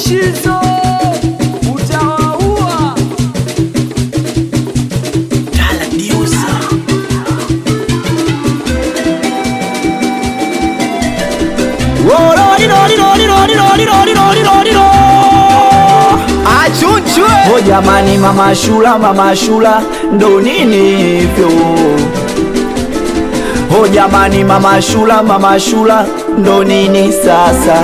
Mushizo utawaua. Achunchwe Oh jamani, mama Shula, mama Shula, ndo nini hivyo? Oh jamani, mama Shula, mama Shula, ndo nini sasa?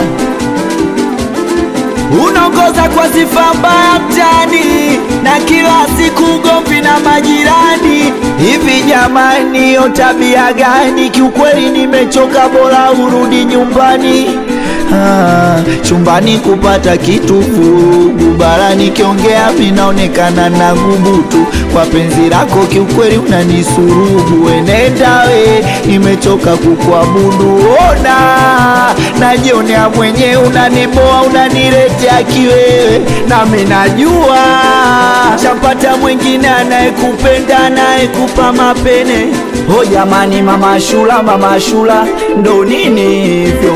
unaongoza kwa sifa mbaya mtani na kila siku ugomvi na majirani. Hivi jamani, hiyo tabia gani? Kiukweli nimechoka, bora urudi nyumbani. Ah, chumbani kupata kitu vurugu, bara nikiongea minaonekana na gubutu. Kwa penzi lako kiukweli unanisurubu, wenenda we, nimechoka kukuabudu. Ona najionea mwenyewe, unaniboa unaniletea kiwewe, nami najua chapata mwingine anayekupenda anayekupa mapene. Oh jamani, mama Shula, mama Shula, ndo nini hivyo?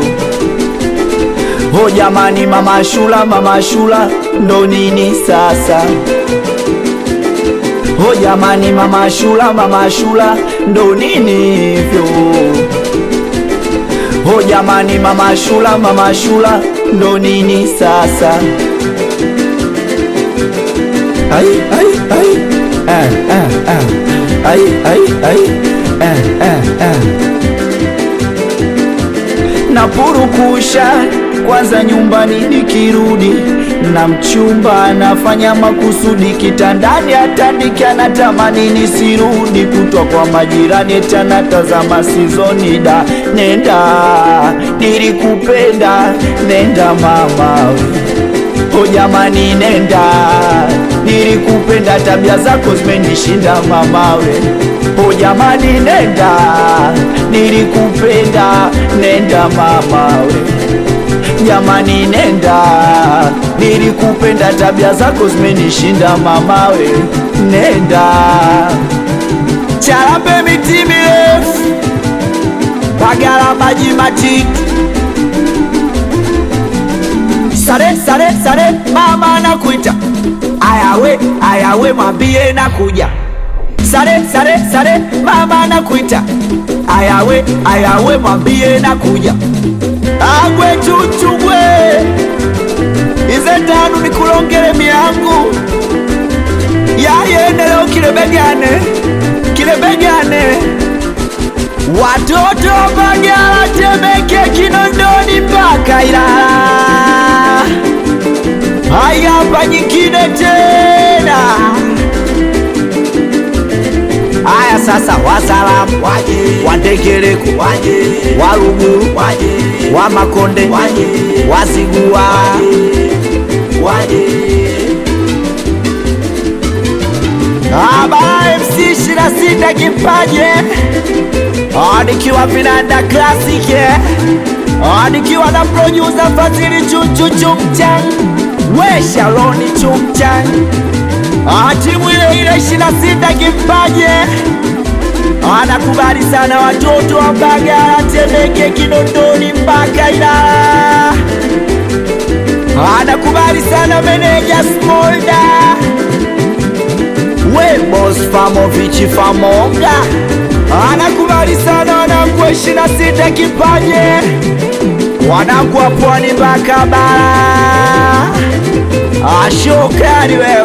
Oh jamani, mama Shula, mama Shula, ndo nini sasa? Oh jamani, mama Shula, mama Shula, ndo nini hivyo? Oh jamani, mama Shula, mama Shula, ndo nini sasa? Ai, ai, ai. Ah, ah, ah. Ai, ai, ai. Ah, ah, ah. Napurukusha kwanza nyumbani nikirudi na mchumba anafanya makusudi kitandani atandike anatamani nisirudi kutwa kwa majirani tena tazama sizoni da nenda nilikupenda nenda mama o jamani nenda nilikupenda tabia zako zimenishinda mamawe o jamani nenda nilikupenda nenda mamawe jamani nenda nilikupenda tabia zako zimenishinda mamawe nenda Charambe miti mirefu, Bagala maji matiki, sare sare sare, mama nakuita, ayawe ayawe, mwambie nakuja. Sare sare sare, mama nakuita, ayawe ayawe, mwambie nakuja. Agwe chuchugwe, ize tanu nikulongele miangu yayene leo kilebegane kilebegane watoto Mbagala, Temeke, Kinondoni mpaka Ilala. Haya hapa nyingine tena. Haya sasa, wasalamu waje, wandegereko waje, waruguru waje, wa Makonde waje, wazigua waje Aba MC 26 kipaje Ah, nikiwa vinanda classic eh. Ah, nikiwa na producer Fadhili Chuchu Chumchan we Shaloni Chumchan Ah, timu ile ile 26 kipaje Ah, nakubali sana watoto wa Mbagala, Temeke, Kinondoni mpaka Ilala Ah, nakubali sana meneja Smolda we boss Famovichi Famonga anakubali sana wanangu wa ishirini na sita kipaje wanangu wa pwani mpaka bara ashokari wewe